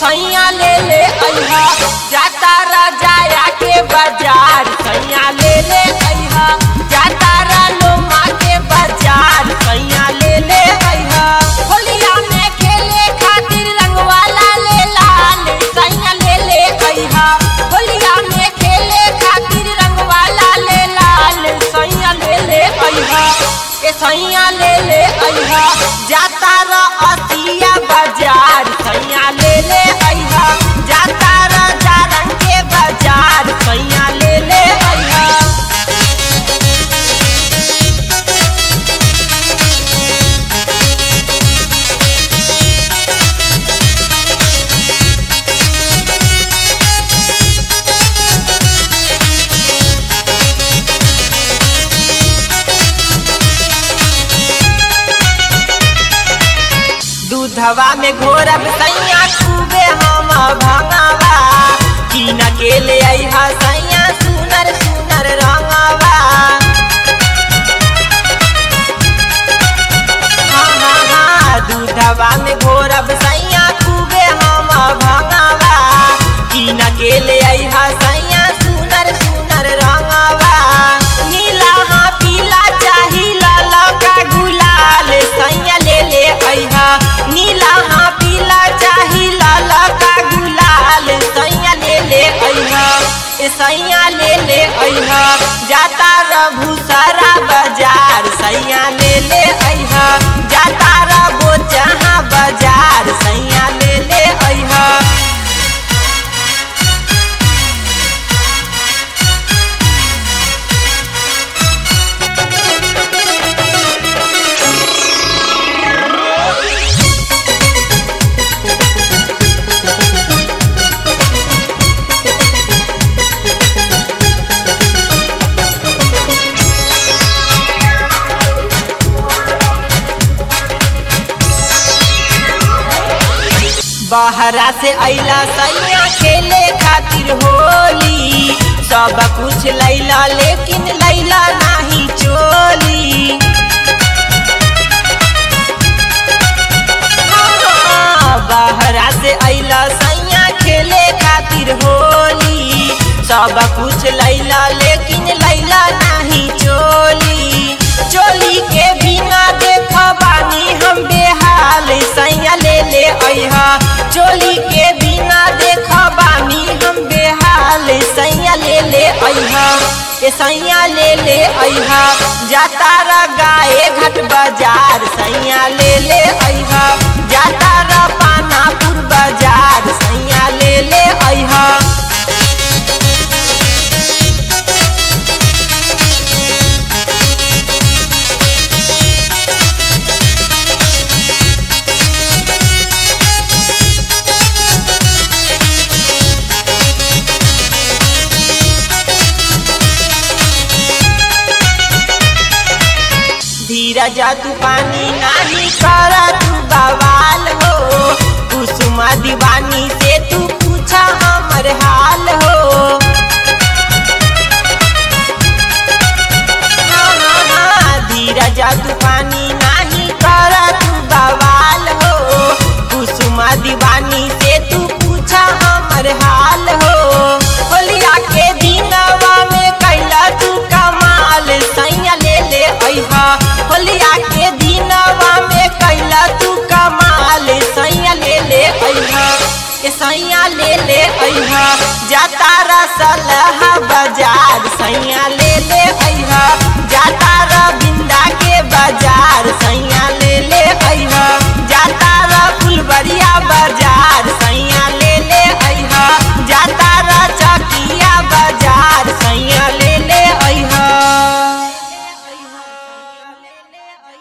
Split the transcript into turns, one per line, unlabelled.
सैया ले ले अइहा जाता राजाया के बाजार सैया ले ले अइहा जाता रालोमा के बाजार सैया ले ले अइहा होलिया में खेले खातिर रंगवाला ले लाल सैया ले ले अइहा होलिया में खेले खातिर रंगवाला ले लाल सैया ले ले अइहा ए सैया ले ले अइहा जाता र अतिया बाजार सैया ले ले अइहा जाता र जारंग के बाजार सैया ले ले अइहा दूधवा में घोरब सैया खूबे हम भंगावा कीन के ले अइहा सैया सुनर सुनर रंगावा हाँ हाँ हाँ दूधवा में घोरब सैया खूबे हम भंगावा कीन के ले अइहा सैया सुनर सुनर रंगावा नीला हाँ पीला चाही लाला का गुलाल सैया ले ले अइहा नीला हाँ पीला चाही लाला का गुलाल सैया ले ले अइहा ए सैया ले ले अइहा जाता रभू सारा बाजार सैया ले ले अइहा जाता रबो जहाँ बाजार सैया ले ले अइहा बहरा से अइला सैया खेले खातिर होली सब कुछ लैला लेकिन लैला नाही चोली हाँ, बहरा से अइला सैया खेले खातिर होली सब कुछ लैला लेकिन लैला नाही चोली चोली के बिना देख बानी हम बेहाल सैया ले ले अइहा चोली के बिना देख बानी हम बेहाल सैया ले ले अइहा ए सैया ले ले अइहा जाता र गाए घाट बाजार सैया ले ले अइहा जाता र पानापुर बाजार सैया ले ले अइहा धीरज तू पानी नाही कर तू बवाल हो कुसुमा दीवानी से तू पूछा हमर हाल हो हाँ, हाँ, हाँ, धीरज तू पानी नाही कर तू बवाल हो कुसुमा दीवानी से तू पूछा हमर हाल हो होलिया के दिनवा में कैला तू कमाल सैया ले ले अइहा होलिया के दिनवा में कैला तू कमाल सैया ले ले अइहा ए सैया ले ले अइहा जाता रसलहा बाजार सैया ले ले अइहा जाता र बिंदा के बाजार सैया ले ले अइहा जाता र फुलबरिया बाजार सैया